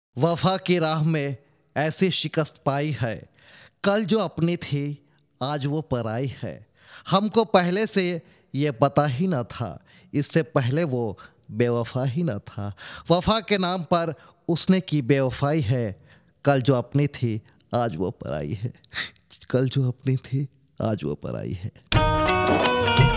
वफा की राह में ऐसी शिकस्त पाई है कल जो अपनी थी आज वो पराई है हमको पहले से ये पता ही ना था इससे पहले वो बेवफा ही ना था वफा के नाम पर उसने की बेवफाई है कल जो अपनी थी आज वो पराई है कल जो अपनी थी आज वो पराई है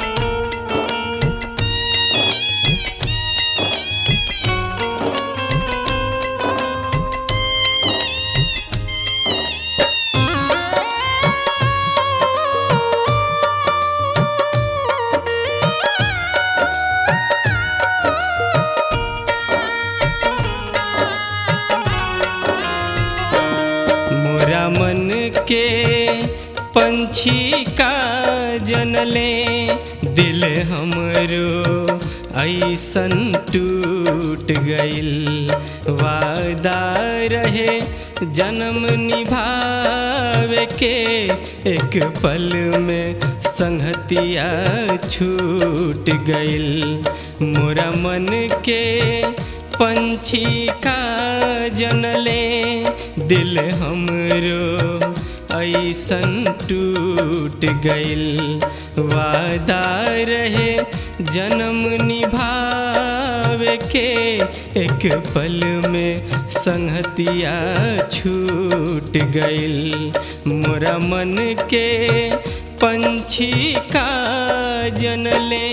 मोरा मन के पंछी का जनले दिल हमरो ऐसन टूट गइल वादा रहे जन्म निभावे के एक पल में संगतिया छूट गइल मोरा मन के पंछी का जनले दिल हमरो ऐसन टूट गइल वादा रहे जन्म निभावे के एक पल में संगतिया छूट गइल मोरा मन के पंछी का जनले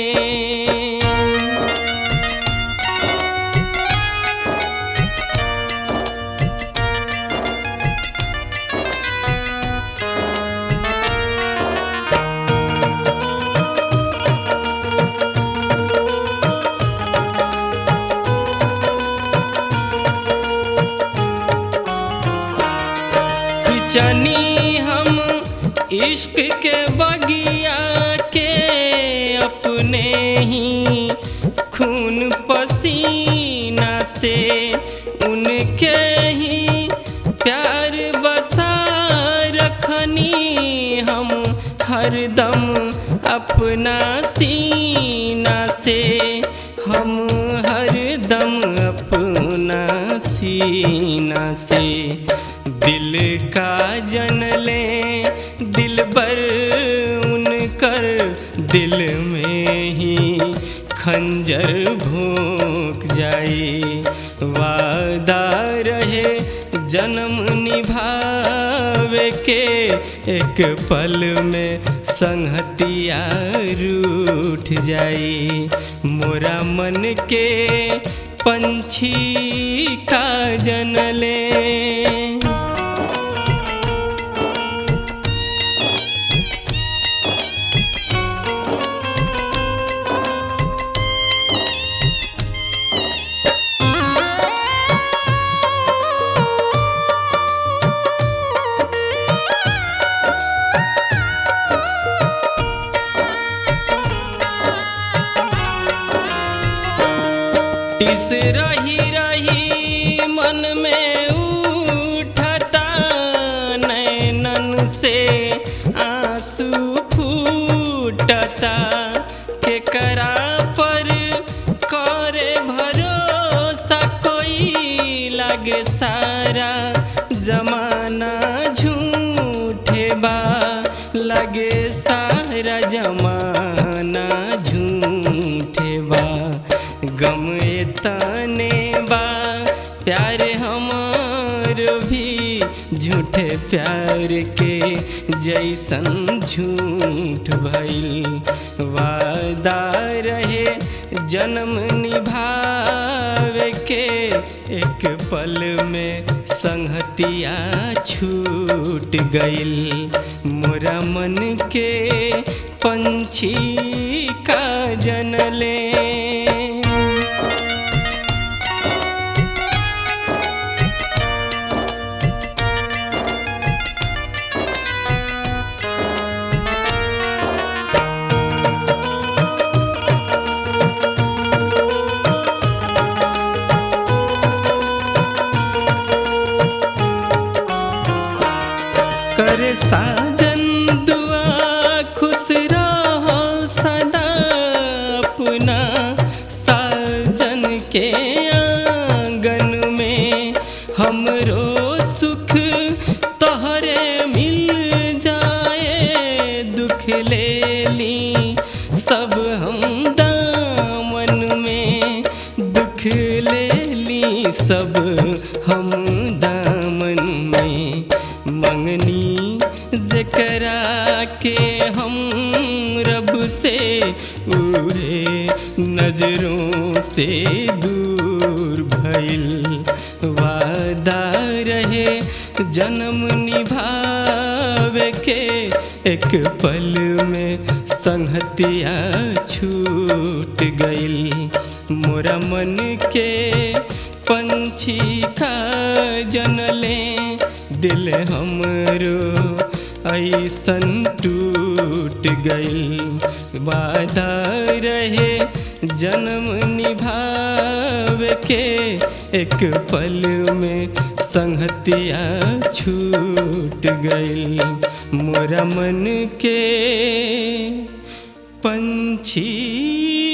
सिंचनी हम इश्क के बगिया के अपने ही खून पसीना से उनके ही प्यार बसा रखनी हम हरदम अपना सीना से हम हरदम अपना सीना से दिल का जनले दिल बर उनकर दिल में ही खंजर भोंक जाई वादा रहे जन्म निभावे के एक पल में संगतिया रूठ जाई मोरा मन के पंछी का जनले टिस रही रही मन में उठता नैनन से आंसू फूटता के करा पर करे भरोसा कोई लगे सारा जमाना झूठे बा लगे सारा जमाना झूठे बा गम तने बा प्यार हमार भी झूठे प्यार के जैसन झूठ भइल वादा रहे जन्म निभावे के एक पल में संगतिया छूट गइल मोरा मन के पंछी का जनले कर साजन दुआ खुश रहो सदा अपना हमरो सुख तोहरे मिल जाए दुख ले ली सब हम दामन में दुख ले ली सब हम दामन में मंगनी जकरा के हम रब से उड़े नजरों से दूर भइल वादा रहे जन्म निभावे के एक पल में संहतिया छूट गइल मोरा मन के पंछी का जनले दिल हमरो ऐसन टूट गइल वादा रहे जन्म निभावे के एक पल में संहतिया छूट गइल मोरा मन के पंछी